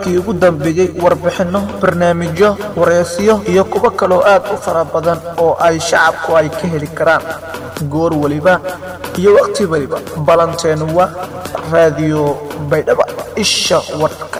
wararkii ugu dambeeyey warbixinno barnaamijyo wareysiyo iyo kuwo kaloo aad u fara badan oo ay shacabku ay ka heli karaan goor weliba iyo wakhti weliba ballanteenu waa raadiyo baydhaba isha warka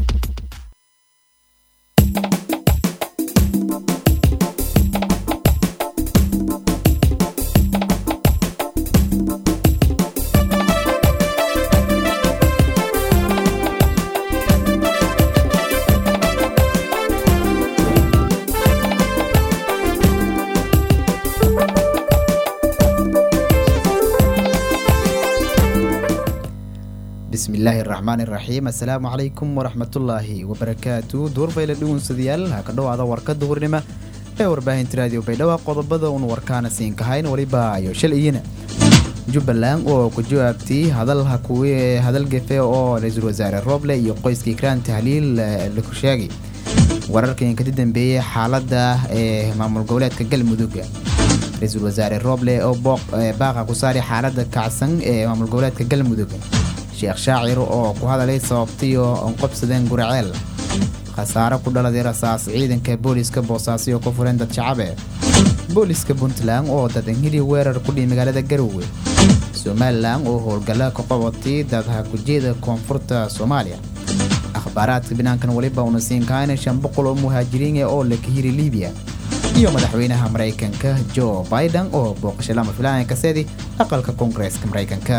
bismillaahi raxmaan iraxiim assalaamu calaykum waraxmatullaahi wabarakaatu duurbayla dhugunsadayaal ha ka dhowaada warka duhurnimo ee warbaahinta raadiyo baydhabo qodobada uun warkaana siinkahayn weliba ayo shalayina jubbaland oo ku jawaabtay hadalha kuwii hadal gefe oo ra-iisul wasaare rooble iyo qoyskii kraan tahliil laku sheegay wararkan kadib dambeeyey xaaladda ee maamul goboleedka galmudug ra-iisul wasaare rooble oo baaqa ku saari xaaladda kacsan ee maamul goboleedka galmudug sheekh shaacir oo ku hadalay sababtiyo onqobsadeen guraceel khasaare ku dhaladay rasaas ciidanka booliska boosaaso oo ku fureen dad shacabe booliska puntland oo dad anhili weerar ku dhihi magaalada garowe somalilan oo howlgalla ka qabatay dad hakujeeda koonfurta soomaaliya akhbaaraadka binaankan weliba una siinkaana shan boqol oo muhaajiriin oo la kahiri libiya iyo madaxweynaha maraykanka joe biden oo booqasho lama filaanay kaseedi aqalka koongareeska maraykanka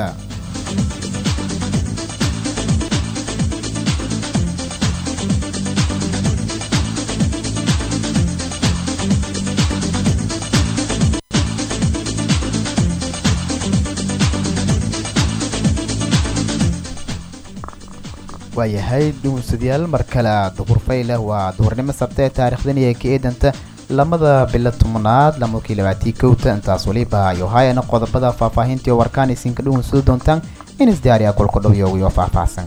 waayahay dhugunsadayaal mar kale duhurfayle waa duhurnimo sabta ee taarikhdan iyo ka eedanta lamada bilo tobnaad lamadkii labaatii kowta intaas weliba ayo haayana qodobada faahfaahintii oo warkaan isinka dhugunsado doontaan in isdiyaariya golka dhowyogiyo faahfaahsan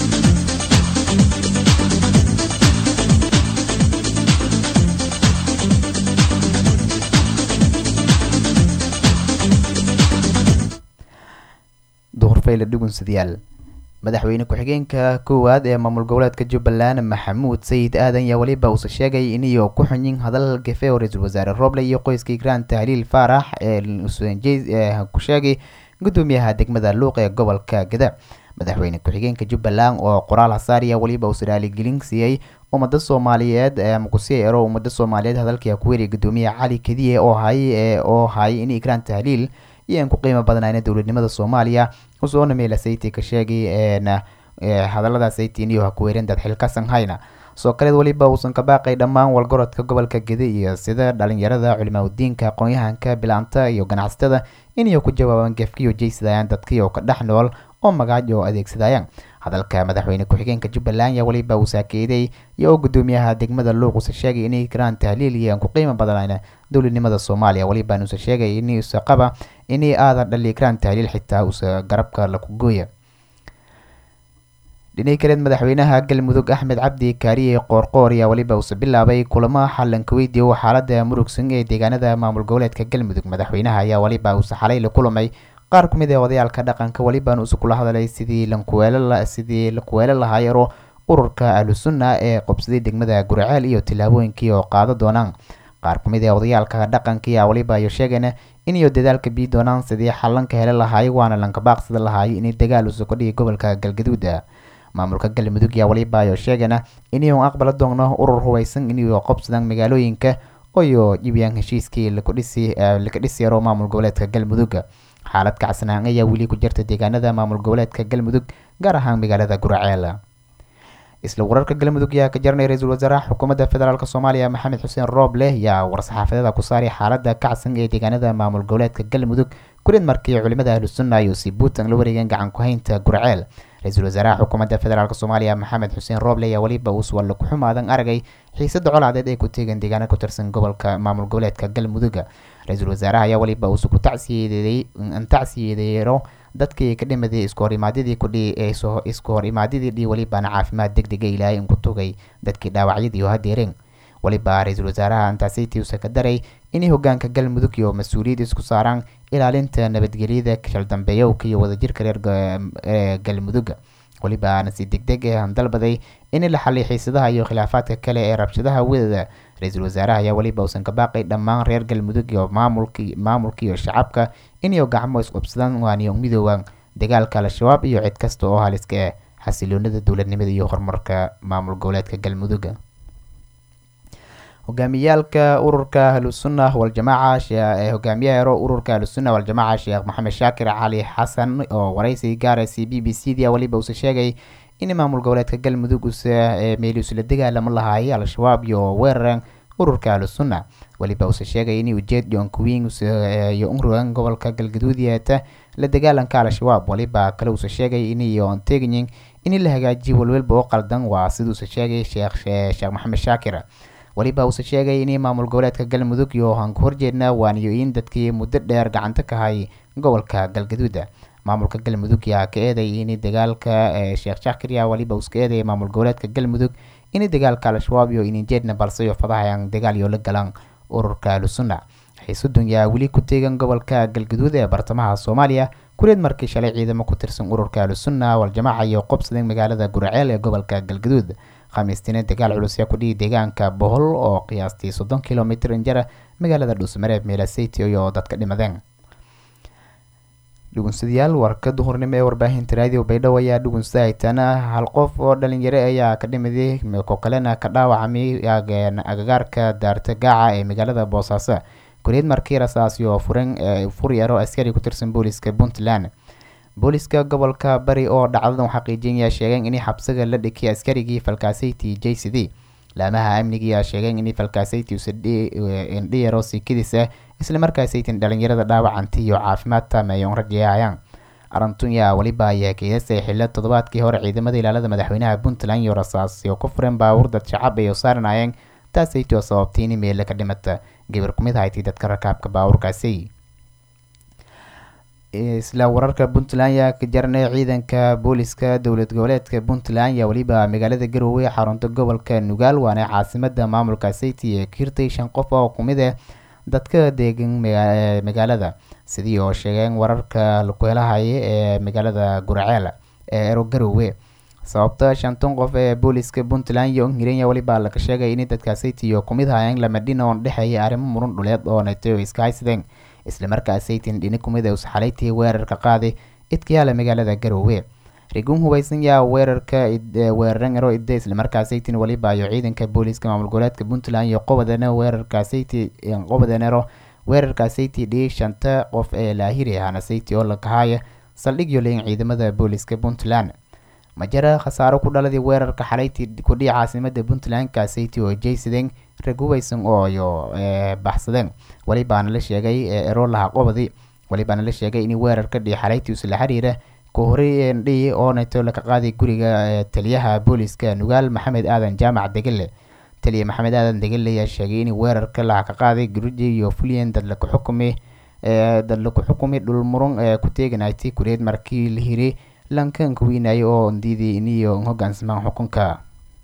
duhurfayle dhugunsadayaal madaxweyne ku-xigeenka koowaad ee maamul goboleedka jubbaland maxamuud sayid aadan yaa weliba uuse sheegay iniyo ku xunyin hadal gefe oo ra-iisul wasaare rooble iyo qoyskii graan tahliil faarax ee ku sheegay gudoomiyaha degmada luuq ee gobolka gada madaxweyne ku-xigeenka jubbaland oo qoraal hasaariya weliba uuse raaligelin siiyey ummada soomaaliyeed makusii ero ummada soomaaliyeed hadalkii ku weeriya gudoomiyaha cali kadiye oo hay oo hayay in graan tahliil iyo aan ku qiimo badnayna dowladnimada soomaaliya usoona meela sayti ka sheegay hadalada saytin iyo ha ku weereen dad xilkasan hayna soo kaleed weliba uusan ka baaqay dhammaan walgorodka gobolka gede iyo sida dhalinyarada culimaadudiinka aqoon-yahanka bilaanta iyo ganacsatada inay ku jawaabaan gefkiyo jeysadayaan dadkiioo ka dhex nool oo magaaj oo adeegsadayaan hadalka madaxweyne ku-xigeenka jubbaland yaa weliba uu saakeeday iyo oo gudoomiyaha degmada luuq uuse sheegay inay karaan tahliil iyo aan ku qiimo badanayna dowladnimada soomaaliya weliba uuse sheegay inuuse qaba inay aadan dhali karaan tahliil xitaa uuse garabka laku gooya dhinay kaleed madaxweynaha galmudug axmed cabdi kaariye qoorqoor ayaa weliba uuse bilaabay kulamo xalanka weydiiyo xaalada murugsan ee deegaanada maamul goboleedka galmudug madaxweynaha ayaa weliba uuse xalay la kulamay qaar ku mid ee odayaalka dhaqanka weliban uuse kula hadalay sidii lankuweelsidii lakuweelo lahaayaro ururka ahlusunna ee qobsaday degmada guraceel iyo tillaabooyinkii oo qaado doonaan qaar ku mid ee odayaalka dhaqanka ayaa weliba ayo sheegeen inayo dadaalka bii doonaan sidii xalanka hele lahaay waana lankabaaqsada lahaay inay dagaal uuse ka dhigi gobolka galgaduuda maamulka galmudug yaa weliba ayo sheegana inayu aqbala doonno urur hubaysan inayo qobsadaan magaalooyinka oyo jibiyaan heshiiskii laka dhisi yaro maamul goboleedka galmudug xaalad kacsanaan ayaa weli ku jirta deegaanada maamul goboleedka galmudug gaar ahaan magaalada guraceel isla wararka galmudug yaa ka jaranay ra-iisul wasaaraha xukuumadda federaalk soomaaliya maxamed xuseen rooble yaa war-saxaafadeeda ku saaray xaalada kacsan ee deegaanada maamul goboleedka galmudug kurid markii culimada ahlusunna iyo si puntland la wareegeen gacan ku-haynta gurceel ra-iisul wasaaraha xukuumadda federaalk soomaaliya maxamed xuseen rooble ayaa weliba uuswalla ku xumaadan aragay xiisada colaadeed ay ku teegeen deegaano ku tirsan gobolka maamul goboleedka galmudug ra-iisul wasaaraha ayaa weliba uuse ku tacsiyeedeero dadkii ka dhimaday isku horimaadyadii kudhi isku hor imaadyadii dhi welibana caafimaad deg dega ilaahay inku tugay dadkii dhaawacyadii oo hadeereen weliba ra-iisul wasaaraha antaasiti uuse ka daray inay hogaanka galmudug iyo mas-uuliyad isku saaraan ilaalinta nabadgelyada shaldambeeyowka iyo wadajirka reer galmudug welibaana si deg deg ah dalbaday in la xaliy xiisadaha iyo khilaafaadka kale ee rabshadaha wadada ra-iisul wasaaraha ayaa weliba uusan ka baaqay dhammaan reer galmudug iyo maamulki maamulka iyo shacabka inay gacmo isqubsadaan waaniyo midooban dagaalka al-shabaab iyo cid kasta oo haliska ah xasiloonada dowladnimada iyo horumarka maamul goboleedka galmudug hogaamiyaalka ururka ahlusunna waljamaaca hogaamiyaha ero ururka ahlusunna waljamaaca sheekh maxamed shaakir cali xasan oo waraysi gaaraysa b b c d weliba uuse sheegay in maamul goboleedka galmudug use meeli usla dagaalamo lahaayay al-shabaab iyo weeraran ururka ahlusunna weliba uuse sheegay in ujeed john queen iyo unrugan gobolka galgaduud yeeta la dagaalanka al-shabaab weliba kale uuse sheegay iniyoon teegyin in la hagaajiyo walwalba oo qaldan waa siduuse sheegay sheekh sheekh maxamed shaakir weliba uuse sheegay in maamul goboleedka galmudug iyo aan ku horjeedna waaniyo-in dadkii muddo dheer gacanta ka hay gobolka galgaduuda maamulka galmudug yaa ka eeday in dagaalka sheekh shaakir yaa weliba uska eeday maamul goboleedka galmudug in dagaalka al-shabaab iyo ininjeedna balse iyo fadahayaan dagaal iyo la galaan ururka ahlusunna xiisudun yaa weli ku teegan gobolka galgaduud ee bartamaha soomaaliya kuleed markii shalay ciidamo ku tirsan ururka ahlusunna waljamaaca iyo qobsadeen magaalada guraceel ee gobolka galgaduud khamiistina dagaal culus yaa ku dhihi deegaanka bohol oo qiyaastii soddon kilomitr injara magaalada dhuusmareeb meelaseytio iyo dadka dhimadeen dhugunsadayaal warka duhurnimo ee warbaahinta raadiyo baydhabo ayaa dhugunsada haytaana hal qof oo dhalinyaro ayaa ka dhimiday ko kalena ka dhaawacmay agagaarka daarta gaaca ee magaalada boosaaso kuleed markii rasaasi oo furan furyaro askari ku tirsan booliska puntland booliska gobolka bari oo dhacdadan xaqiijinaya sheegeen in xabsiga la dhikay askarigii falkaasayti j c d laamaha amnigiyaa sheegeen in falkaasayti indhiyaro sikadiisa islamarkaasaytin dhalinyarada dhaawacanti iyo caafimaad taameeyoon rajayayaan arantunya weliba ayaa keedasay xillo toddobaadkii hore ciidamada ilaalada madaxweynaha puntland iyo rasaasyo ku furan baabuur dad shacab ay saaranayeen taasaytoo sababtay in meele ka dhimata gabar kumid haytay dadka rakaabka baabuurkaasi isla wararka puntland yaa ka jarnay ciidanka booliska dowlad goboleedka puntland yaa weliba magaalada garowe xarunta gobolka nugaal waana caasimada maamulka sayti ee kiirtay shan qof oo kumid ah dadka deegan magaalada sidii oo sheegeen wararka laku helahaya ee magaalada guraceel ee ero garowe sababta shantan qof ee booliska puntland iyo hirenya weliba laga sheegay in dadka sayti iyo kumid hayeen lamadhina oon dhexeeya arrimo muran dhuleed oo natay iska haysadeen islamarkaa saytin dhini kumid us xalaytii weerarka qaaday idkayaala magaalada garowe rigun hubaysan yaa weerarka weeraran ero ide islamarkaa saytin weliba iyo ciidanka booliska maamul goboleedka puntland iyo qobadana weerarka sayti qobadanero weerarka sayti dhii shanta qof ee laahiri ahana sayti oo lakahaya saldhigyo leyn ciidamada booliska puntland majara khasaaro ku dhaladii weerarka xalayti kudhii caasimada puntland kasayti oo jaysadeen rag hubaysan ooyo baxsadeen welibaana la sheegay erolaha qobadi welibaana la sheegay in weerarka dhii xalayti isla xiriira ku horey dhii oo nato laka qaaday guriga taliyaha booliska nugaal maxamed aadan jaamac degele taliya maxamed aadan degele ayaa sheegay in weerarka laha ka qaaday guruji iyo fulyan dad laku xukumi dad laku xukumi dhul murun ee ku teeganaytay kureed markii la hiri lankanka weynayay oo diiday iniyo hogaansamaan xukunka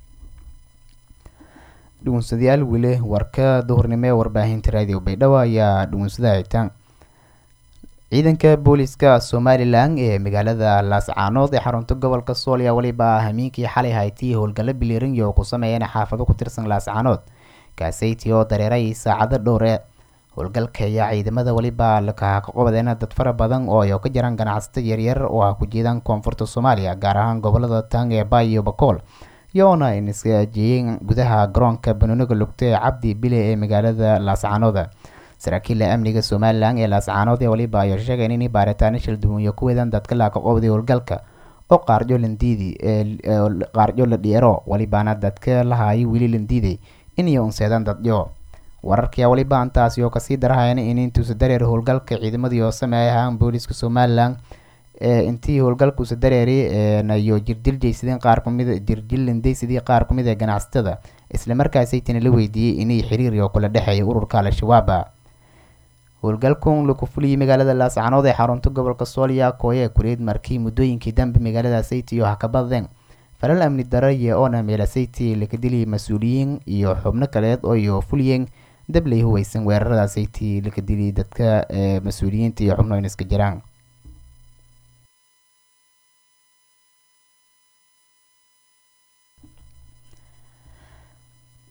dhugunsadayaal weli warka duhurnimo ee warbaahinta raadiyo baydhabo ayaa dhugunsada haytaan ciidanka booliska somalilan ee magaalada laascaanood ee xarunta gobolka sool ayaa weliba hamiinkii xalay haytay howlgallo bilirinyo oo ku sameeyeen xaafado ku tirsan laascaanood kaasayti oo dareeray saacado dhowre howlgalka ayaa ciidamada weliba laka qobadeen dad fara badan oo ay ka jiraan ganacsato yaryar oo ah ku jeedaan koonfurta soomaaliya gaar ahaan gobolada tang ee bay iyo bakool iyoona ay nisgaajiyeen gudaha garoonka banooniga lugta ee cabdi bile ee magaalada laascaanood saraakiila amniga somalilan ee laascaanood ee waliba ayaa sheegeen in baaritaano shilduwanya ku weedaan dadka laaka qobday howlgalka oo qaarjo landiidi qaarjo la dhiero walibaana dadka lahaayay weli landiiday inay unseedaan dadyo wararkii waliba antaasi oo kasii darahayan in intuusa dareer howlgalka ciidamadii oo sameeyay ahaan booliska somalilan intii howlgalkuusa dareeray nayo jirdil jaysadeen qaar kumid jirdil landaysadii qaar kumid ee ganacsatada islamarkaasaytana la weydiiyey inay xiriir oo kula dhexeeya ururka al-shabaaba howlgalkun laku fuliyey magaalada laascaanood ee xarunta gobolka sooliya kooye kureed markii muddooyinkii dambe magaalada sayti iyo hakabadeen falal amni daraya oona meela sayti laka diliyay mas-uuliyiin iyo xubno kaleed oo iyo fuliyeen dablay huweysan weerarada sayti laka diliyay dadka mas-uuliyiinta iyo xubno in iska jiraan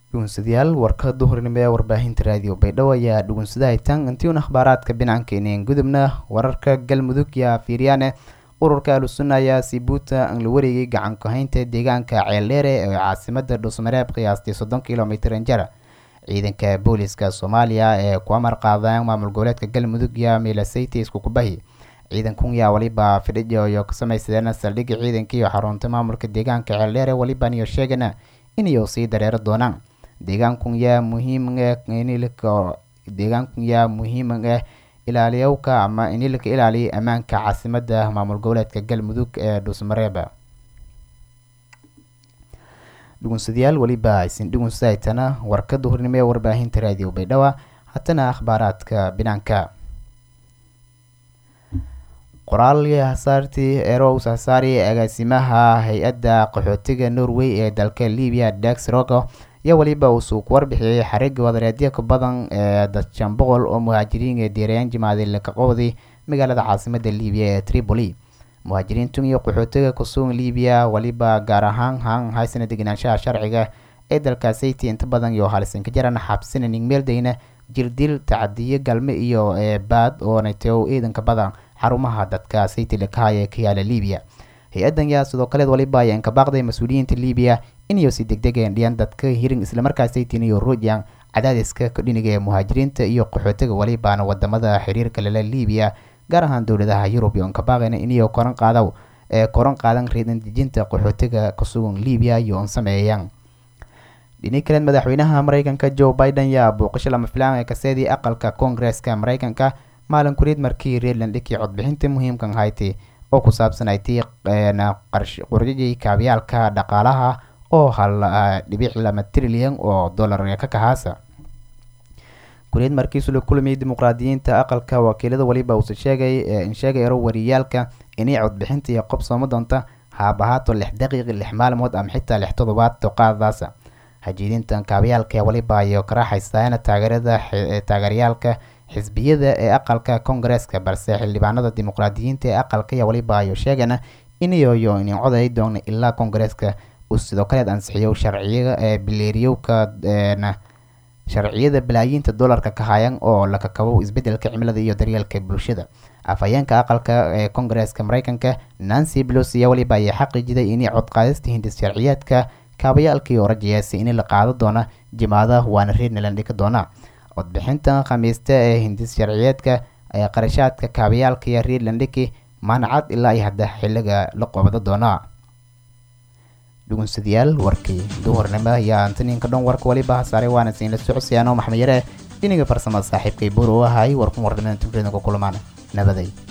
dhugunsadayaal warka duhurnimo ee warbaahinta raadiyo baydhabo ayaa dhugunsadahay tan intiun akhbaaraadka binaankeeniin gudubna wararka galmudug yaa fiiryaane ururka ahlusunna ayaa sibuuta aan la wareegay gacan ku-haynta deegaanka ceeldheere ee caasimada dhuusmareeb qiyaastii soddon kilomitr injara ciidanka booliska soomaaliya ee ku amar qaadaan maamul goboleedka galmudug yaa milasayty iskukubahi ciidankun yaa waliba fidhijo iyo ka samaysadeen saldhigga ciidanka iyo xarunta maamulka deegaanka ceeldheere waliban iyo sheegana inay sii dareero doonaan deegaankun yaa muhiim deegaankun yaa muhiim ah ilaaliyowka ama in laka ilaaliya ammaanka caasimada maamul goboleedka galmudug ee dhuusmareeba dhugunsadayaal weliba aysin dhugunsahaytana warka duhurnimo ee warbaahinta raadiyo baydhaba haddana akhbaaraadka binaanka qoraal hasaartii eros hasaari agaasimaha hay-adda qaxootiga norway ee dalka libiya dax rogo iyo weliba uusuu ku warbixiyey xariga wadareedyo ka badan ee dadshan boqol oo muhaajiriin ee diirayaan jimaadil ka qowday magaalada caasimada libiya ee tripoli muhaajiriintun iyo qaxootiga kusugan libiya weliba gaar ahaan han haysana degenaanshaha sharciga ee dalkaasaytii inta badan iyo halisan ka jaran xabsina ningmeeldayna jirdil tacadiyo galme iyo eebaad oo natew ciidanka badan xarumaha dadka saytilakaha ee ka yaala libiya hay-addan yaa sidoo kaleed waliba ayaa inkabaaqday mas-uuliyiinta libiya inayo si degdegeen dhiyan dadka hirin islamarkaasaytin iyo ruujan cadaadiska kadhiniga ee muhaajiriinta iyo qaxootiga walibaana wadamada xiriirka lala libiya gaar ahaan dowladaha yurub iyo inkabaaqayna inayo koran qaadaw ee koran qaadan riidan dejinta qaxootiga kusugan libiya iyo on sameeyaan dhini kaleed madaxweynaha mareykanka joe biden yaa booqasho lama filaan ee kaseedii aqalka koongareeska mareykanka maalin kuriid markii reerland dhikii codbixinta muhiimkan hayti oo ku saabsanaytay qorjajii kaabyaalka dhaqaalaha oo hal dhibic lama trilyan oo dollar ka kahaasa kuriid markiisu la kulamiyay dimuqraadiyiinta aqalka wakiilada waliba uuse sheegay in sheegay ero wariyaalka inay codbixinta iyo qob sooma doonta haabahaato lix daqiiqi lix maalmood ama xitaa lix toddobaad toqaadaasa hajiidintan kaabyaalka ee waliba iyo karaaxaysaana taageerada taageerayaalka xisbiyada ee aqalka koongareeska balse xildhibaanada dimuqraadiyiinta ee aqalka ayaa waliba ayo sheegana inayoyo inin coday doona ilaa koongareeska uu sidoo kaleed ansixiyo sharciya ee bileeriyowka sharciyada balaayiinta dollarka ka hayan oo la kakabo isbedelka cimilada iyo daryeelka bulshada afhayeenka aqalka ee koongareeska mareykanka nancy pelosi ayaa waliba ayaa xaqiijiday inay codqaadista hindis sharciyaadka kaabayaalkii oo rajayaasay in la qaado doona jimaada waana reernaland dhika doona codbixintan khamiista ee hindis sharciyeedka ee qarashaadka kaabayaalka iyo reerlandhiki maanacad ilaa iyo hadda xiliga la qoobado doona dhugunsadayaal warkii duhurnimo ayaa antaniinka dhan warka waliba hasaaray waana siin la socodsiyaanoo maxmed yare dhiniga farsamada saaxiibkay buur u ahay warkun warnimada tufreedna ku kulmaan nabaday